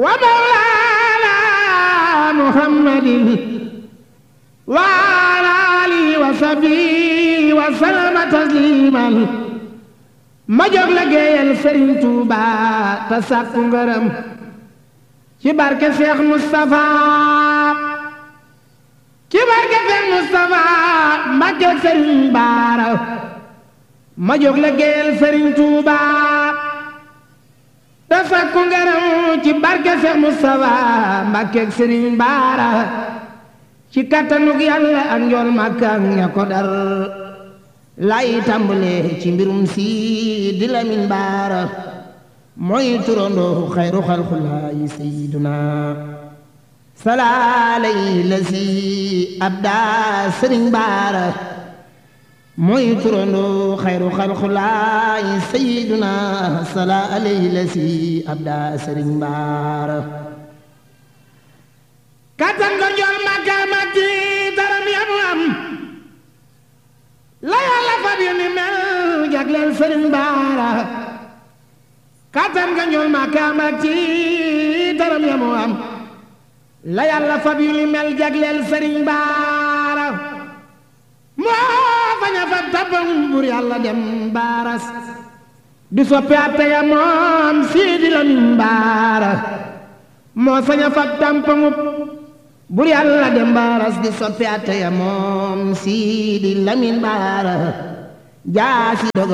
wa mawlaana muhammadin wa ala alihi wa sahbihi wa sallama tasliman ma jóg la géeyal Sëriñ Tuuba te sàkku ngërëm ci barke Seex Mustafa ci barke Seex Mustafa Mbàkke Sëriñ Baara ma jóg la géeyal Sëriñ Tuuba te sàkku ngërëm ci barke Seex Mustafa Mbàkke Sëriñ Baara ci kattanug Yàlla ak njool Makka ak ña ko dar lay tàmbale ci mbirum si di Lamin Baara mooy turandoo xayru xalxulaayi sayyiduna salaalay la si abda sëriñ Baara mooy turandoo xayru xalxulaayi sayyiduna salaalay la si abda sëriñ Baara kattan ko njool Makka matti daram yamu am la yàlla fab yu ni mel jagleel sëriñ baara kattan nga njool ma kaam ak ci daram ya mu am la yàlla fab yu ni mel jagleel sëriñ baara moo fañ a fab tabam bur yàlla dem baaras di soppi atte ya moom siidi lamin baara moo sañ a fab tampamub bur yàlla dem baaras di soppi atte ya moom siidi lamin baara jaasi dogo